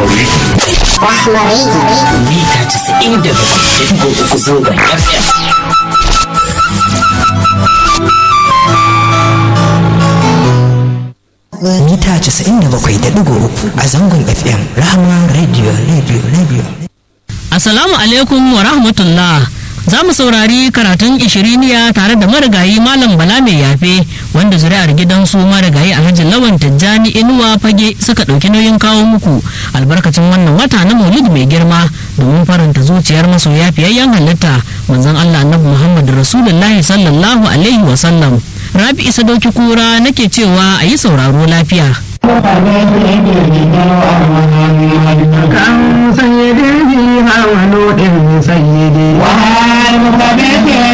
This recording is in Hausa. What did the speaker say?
Rahma Radio. mita 97.3 zangon FM. mita 97.3 a zangon fm rahama radio radio radio Assalamu alaikum wa rahmatullah. Za mu saurari karatun ishiriniya tare da marigayi Malam Bala mai yafe wanda zuri'ar gidansu marigayi Alhaji Lawan Tijjani Inuwa Fage suka ɗauki nauyin kawo muku albarkacin wannan wata na Maulid mai girma domin faranta zuciyar masoya fiyayyen halitta manzon Allah Annabi Muhammad Rasulullahi sallallahu alaihi wa sallam. Rabi Isa Dauki Kura nake cewa a yi sauraro lafiya. kan sayyidi hawa nodin sayyidi